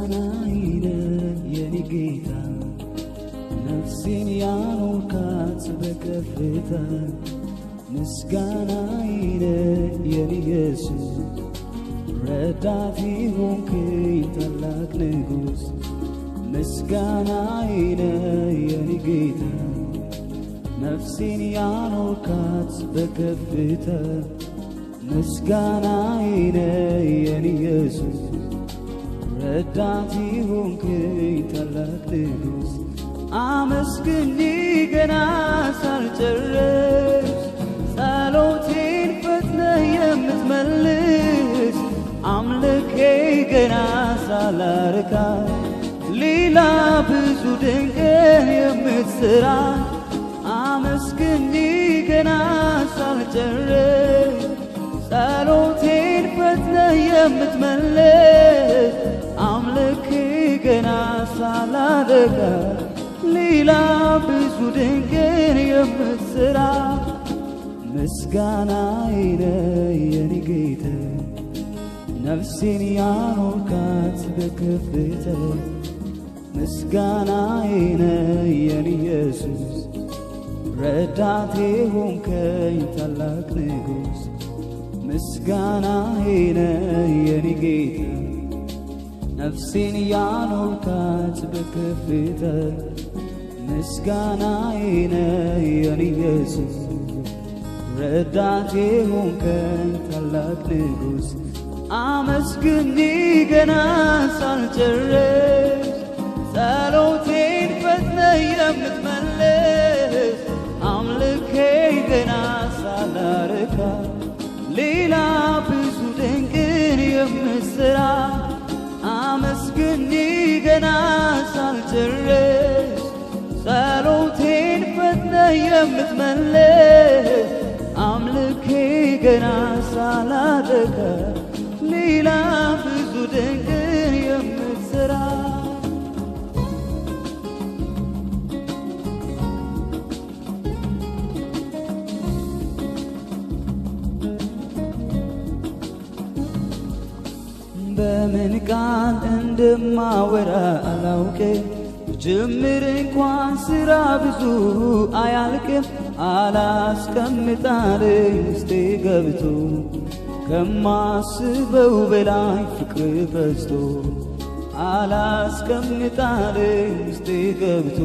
ምስጋናዬ የኔ ጌታ ነፍሴን ያኖርካት በከፍታ ምስጋናዬ የኔ ኢየሱስ ረዳቴ ሆንክኝ ታላቅ ንጉሥ ምስጋናዬ የኔ ጌታ ነፍሴን ያኖርካት በከፍታ ምስጋናዬ የኔ ኢየሱስ ረዳቴ ሆንክኝ ታላቅ ንጉሥ አመስግኝ ገና ሳልጨርስ ጸሎቴን ፈጥነህ የምትመልስ አምልኬ ገና ሳላርካ ሌላ ብዙ ድንቅን የምትሠራ አመስግኝ ገና ሳልጨርስ ጸሎቴን ፈጥነህ የምትመልስ አምልኬ ገና ሳላረጋ ሌላ ብዙ ድንቅን የምትሠራ ምስጋናዬ የኔ ጌታ ነፍሴን ያኖርካት በከፍታ ምስጋናዬ የኔ ኢየሱስ ረዳቴ ሆንከኝ ታላቅ ንጉሥ ምስጋናዬ የኔ ጌታ ነፍሴን ያኖርካት በከፍታ ምስጋናዬ የኔ ኢየሱስ ረዳቴ ሆንከኝ ታላቅ ንጉሥ አመስግኝ ገና ሳልጨርስ ጸሎቴን ፈጥነህ የምትመልስ አምልኬ ገና ሳላርካ ሌላ ብዙ ድንቅን የምትሠራ አመስግኝ ገና ሳልጨርስ ጸሎቴን ፈጥነህ የምትመልስ አምልኬ ገና ሳላረካ ሌላ ብዙ ድንቅን የምትሠራ በምን ቃል እንደማወራ አላውቅም ጅምር እንኳን ስራ ብዙ አያልቅም አላስቀምጣልኝ ውስጤ ገብቶ ከማስበው በላይ ፍቅር በዝቶ አላስቀምጣልኝ ውስጤ ገብቶ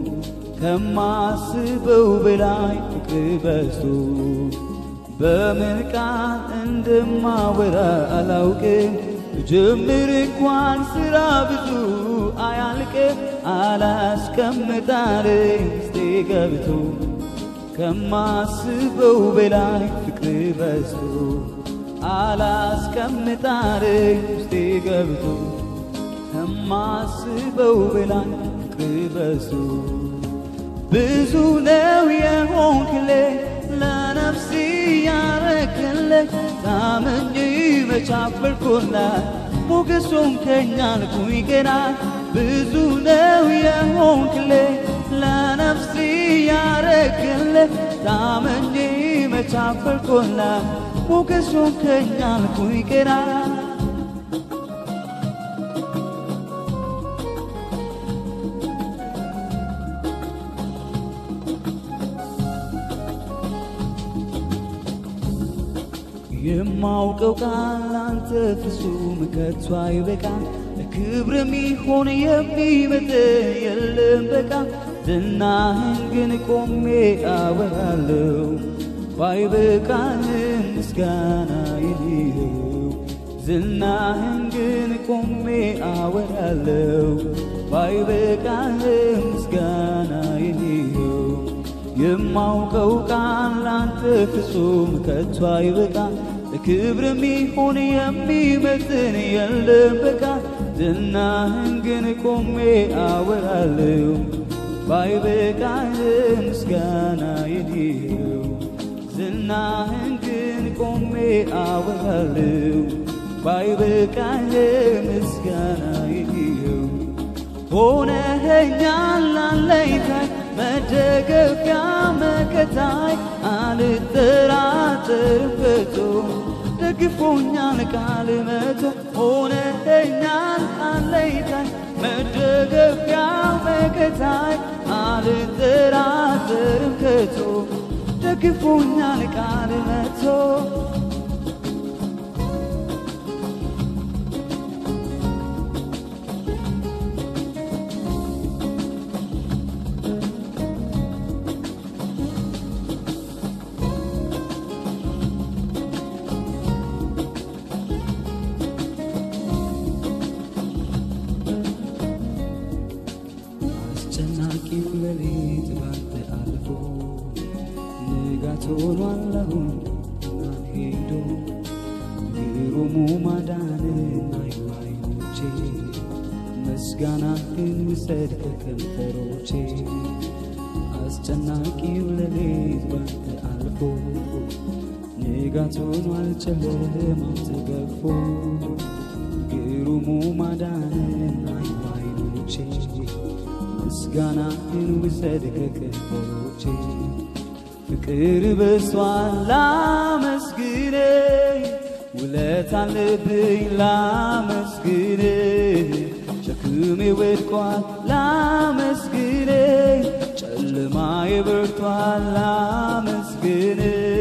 ከማስበው በላይ ፍቅር በዝቶ በምን ቃል እንደማወራ አላውቅም ጅምር እንኳን ስራ ብዙ አያልቅም አላስቀምጣልኝ ውስጤ ገብቶ ከማስበው በላይ ፍቅር በዝቶ አላስቀምጣልኝ ውስጤ ገብቶ ከማስበው በላይ ፍቅር በዝቶ ብዙ ነው የሆንክልኝ ለነፍሴ ያረክልኝ ታምኜ መቻፈልኩና ሞገሱን ከኛ አልኩኝ ገና ብዙ ነው የሆንክልኝ ለነፍሴ ያረክልኝ ታምኜ መቻፈልኩና ሞገሱን ከኛ አልኩኝ ገና የማውቀው ቃል አንተ ፍጹም ከቶ አይበቃም ለክብር የሚሆን የሚመጥን የለም በቃ ዝናህን ግን ቆሜ አወራለሁ ባይበቃህም ምስጋና ይልየው ዝናህን ግን ቆሜ አወራለሁ ባይበቃህም ምስጋና ይልየው የማውቀው ቃል አንተ ፍጹም ከቶ አይበቃም ለክብር የሚሆን የሚመጥን የለም በቃ ዝናህን ግን ቆሜ አወራለሁ ባይበቃህም ምስጋና ይልየው ዝናህን ግን ቆሜ አወራለሁ ባይበቃህም ምስጋና ይልየው ሆነኸኛል አለኝታዬ መደገፊያ መከታዬ አልጠራጠርም ከቶ ደግፎኛል ቃል መቶ ሆነኛል አለይታኝ መደገፊያ መከታይ አልጠራጠርም ከቶ ደግፎኛል ቃል መቶ አስጨናቂው ሌሊት ባንተ አልፎ ንጋት ሆኗል አሁን ማን ሄዶ ግሩሙ ማዳንን አዩ አይኖቼ ምስጋናህን ውሰድ ከከንፈሮቼ አስጨናቂው ሌሊት ባንተ አልፎ ንጋት ሆኗል ጨለማው ተገፎ ግሩሙ ማዳንን አዩ አይኖቼ ምስጋናህን ውሰድ ከከንፈሮቼ ፍቅር በሷል ላመስግን ውለት አለብኝ ላመስግን ሸክሜ ወድቋል ላመስግን ጨለማዬ በርቷል ላመስግን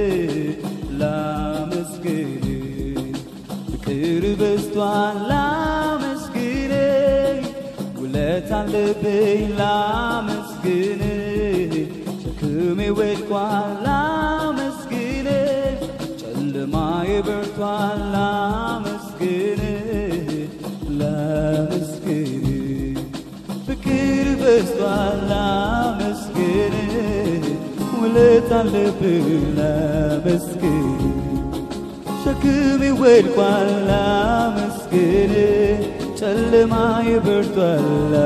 ላመስግን ፍቅር በዝቷል ላመስግን ውለት አለብኝ ላመስግን ሸክሜ ወድቋል ላመስግን ጨለማዬ በርቷል ላመስግን ላመስግን ፍቅር በዝቷል ላመስግን ውለት አለብኝ ላመስግን ሸክሜ ወድቋል ላመስግን ጨለማዬ በርቷል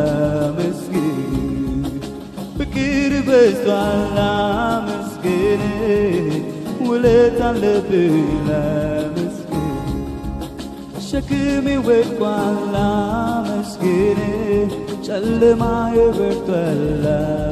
ላመስግን ፍቅር በዝቷል ላመስግን ውለት አለብኝ ላመስግን ሸክሜ ወድቋል ላመስግን ጨለማዬ በርቷል